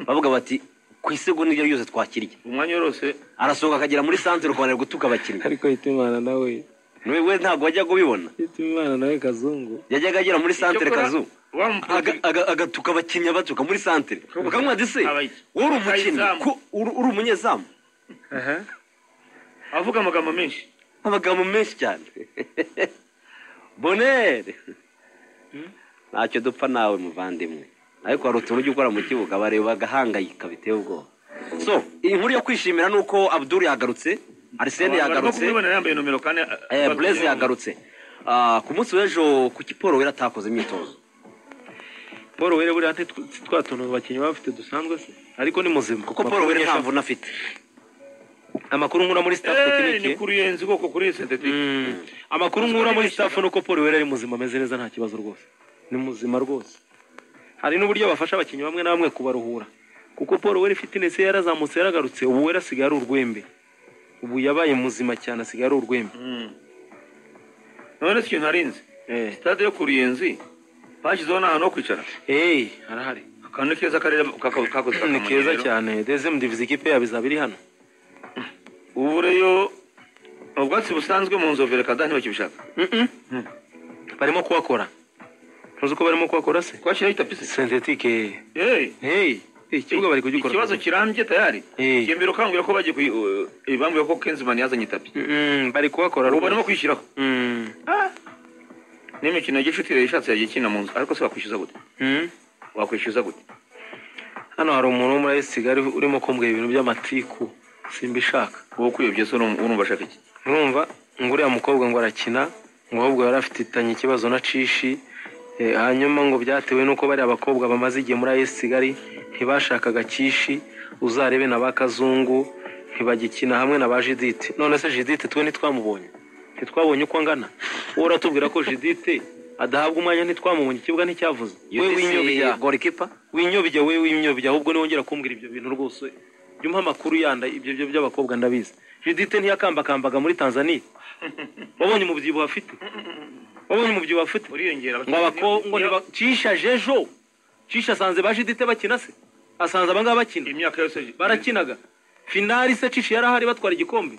bavuga bati ku isegonda ibyo byose twakiriye umwanya wose arasohoka akagera muri santere ukabona gutuka abakinnyi ariko hitimana nawe Niwe- we ntabwo wajya kubibona hitimana nawe kazungu yajyaga agera muri santere kazu wa aga- aga- agatuka abakinnyi abatuka muri santere ukamwa dise Abayi- wowe uri umukinnyi abayizamu. ko uri uri umunyezamu aha avuga amagambo menshi amagambo menshi cyane bonere ntacyo dupfa nawe muvandimwe ariko hari utuntu ujya ukora mu kibuga bareba bagahangayika biteye ubwoba so iyi nkuru yo kwishimira ni uko abdul yagarutse arisene Abantu barimo yagarutse kumubona yambaye nomero kane Eh, batumye Blaise mu- yagarutse Ah, ku munsi w'ejo kuki paul wera atakoze imyitozo paul wera buriya ati twa tuntu abakinnyi baba bafite dusanzwe se ariko ni muzima kuko paul wera nta mvune afite amakuru nkura muri staff Eh, ni tekinike kuri yenzi ubwoko kuri yenzi sentetike Mm. amakuru nkura muri staff ni uko paul wera ari muzima ameze neza nta kibazo rwose ni muzima rwose hari n'uburyo bafasha abakinnyi bamwe na bamwe kubaruhura kuko paul wera fitness ye yarazamutse yaragarutse ubu wera asigaye ari urwembe ubu yabaye muzima cyane asigaye ari urwembe none si ikintu narinzi eh sitade yo kuri yenzi bashyizeho n'ahantu ho kwicara hey harahari akantu keza karere kaka- kakoze ni akamanyo keza rero. cyane dezem divize ikipe yabo izaba iri hano ubu rero ubwatsi busanzwe mu nzovere kada ntibakibishaka Mm-mm. barimo kuhakora ntuzi ko barimo kuhakora se twashyiraho itapisi sentetike Eh, hey ikibuga bari kugikora ikibazo kirambye tayari Eh. kiyambira ukangurira ko bagiye kuyi- eh, bambwiye ko kenzimani yazanye itapi Mm, bari kuhakora ubu rwose. barimo kwishyiraho Mm. n'imikino ya gicuti rero ishatse yagiye ikina mu nzu ariko se wakwishyuza gute Mm. wakwishyuza gute hano hari umuntu wo muri ayisi kigali urimo kumbwira ibintu by'amatiku simbishaka wowe ukuyobye se urum- urumva ashaka iki urumva ngo uriya mukobwa ngo arakina ngo ahubwo yari afitanye ikibazo na cishi eh, hanyuma ngo byatewe n'uko bariya bakobwa bamaze igihe muri ayisi kigali ntibashakaga cishi uzarebe na ba kazungu ntibagikina hamwe na ba jidite none se jidite twe ntitwamubonye ntitwabonye uko angana wowe uratubwira ko jidite adahabwa umwanya ntitwamubonye ikibuga nticyavuze we winyobya gorikipa winyobya we winyobya ahubwo niwongera kumbwira ibyo bintu rwose jya umpa amakuru yanda ibyo byo by'abakobwa ndabizi judite ntiyakakambaga muri tanzania wabonye umubyibuho afite wabonye umubyibuho afite uriyongera ngo abakobwa ngo ntiba- cisha jejo cisha asanze ba judite bakina se asanze abangaba bakina imyaka yose barakinaga finali se cisha yari ahari batwara igikombe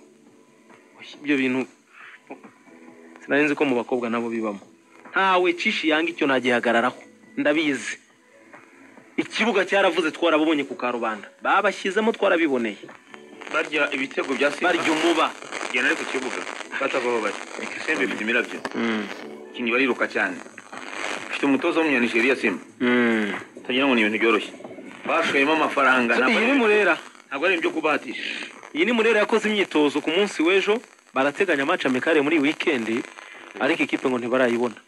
Oya, ibyo bintu sinari nzi ko mu bakobwa nabo bibamo ntawe cishi yanga icyo nagihagararaho ndabizi ikibuga cyaravuze twarabubonye ku karubanda babashyizemo twarabiboneye barya ibitego bya simba barya umuba genda ariko kibuga batavaho bari simba ifite imirabyo ikintu bariruka cyane ifite umutoza w'umunyanigeriya simba utagira ngo ni ibintu byoroshye bashoyemo amafaranga So, ntabwo iyi ni ari- murera ntabwo ari ibyo kubahatisha iyi ni murera yakoze imyitozo ku munsi w'ejo barateganya amaca mekare muri iyi wikendi ariko ikipe ngo ntibarayibona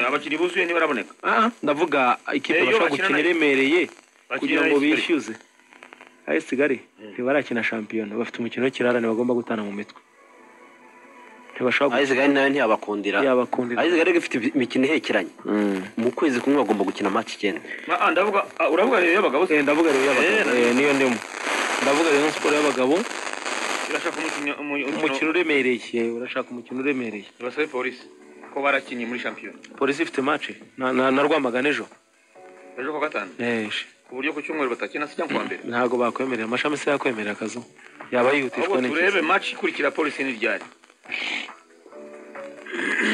abakinnyi buzuye ntibaraboneka Ah, ndavuga Eh, ikipe iyo bashobora bakina gukina na- iremereye bakina kugira na ngo Kigali. bishyuze ayo kigali ntibarakina shampiyona bafite umukino w'ikirarane bagomba gutana mu mitwe ntibashobora ayizi gari nayo ntiyabakundira yabakundira ayizi gari ifite imikino ihekeranye mu kwezi kumwe bagomba gukina match icyenda Ah, ah, ndavuga ah, uravuga rero y'abagabo se ndavuga rero Eh, y'abagabo na- eh, niyo ndimo ndavuga rero siporo y'abagabo irashaka umukinnyi umukino umukino uremereye eh, urashaka umukino uremereye basabe polisi ko barakinnye muri shampiyona polisi ifite mace na na- na rwamagana ejo ejo ku wa gatanu Eh, sh- ku buryo ku cyumweru batakina se cyangwa ku wa mbere ntabwo bakwemerera amashami se yakwemerera akazu yaba yihutishwa ahubwo n'iki turebe match ikurikira polisi n'iryari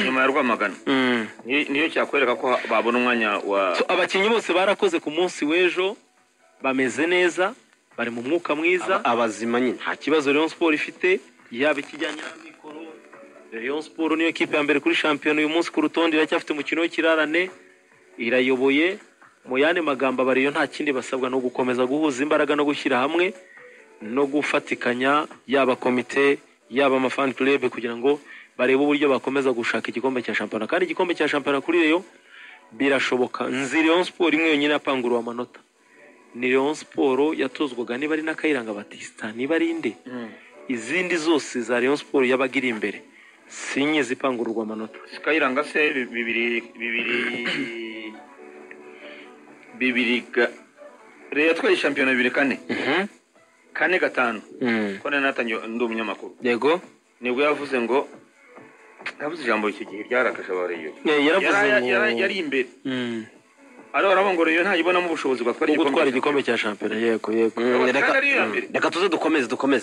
nyuma ya rwamagana Mm. Ni- niyo cyakwereka ko ha- babona umwanya wa So, abakinnyi bose barakoze ku munsi w'ejo bameze neza bari mu mwuka mwiza Aba- abazima nyine nta kibazo Rayon Sport ifite yaba ikijyanye n'amikoro Rayon Sport niyo kipe ya mbere kuri shampiyona uyu munsi ku rutonde iracyafite umukino w'ikirarane irayoboye mu yandi magambo abariyo nta kindi basabwa no gukomeza guhuza imbaraga no gushyira hamwe no gufatikanya yaba komite yaba amafani club kugira ngo barebe uburyo bakomeza gushaka igikombe cya shampiyona kandi igikombe cya shampiyona kuri Rayon birashoboka nzi Rayon Sport imwe yonyine yapanguruwe amanota ni Rayon Sport yatozwaga niba ari n'akayiranga Batista niba ari inde izindi zose za Rayon Sport yabaga iri imbere sinye zipangururwa amanota Skyiranga se bi- bibiri bibiri bibiri ga Reyo yatwaye shampiyona bibiri kane kane gatanu ko nari natangiye ndi umunyamakuru yego nibwo yavuze ngo yavuze ijambo icyo gihe ryarakaje abareyo Eh, yaravuze ngo yari imbere ari barabongora iyo ntayibonamo ubushobozi bwo bwo gutwara igikombe cya shampiyona yego yego Mm, Kandi reka ari iya mm, mbere. reka tuze dukomeze dukomeze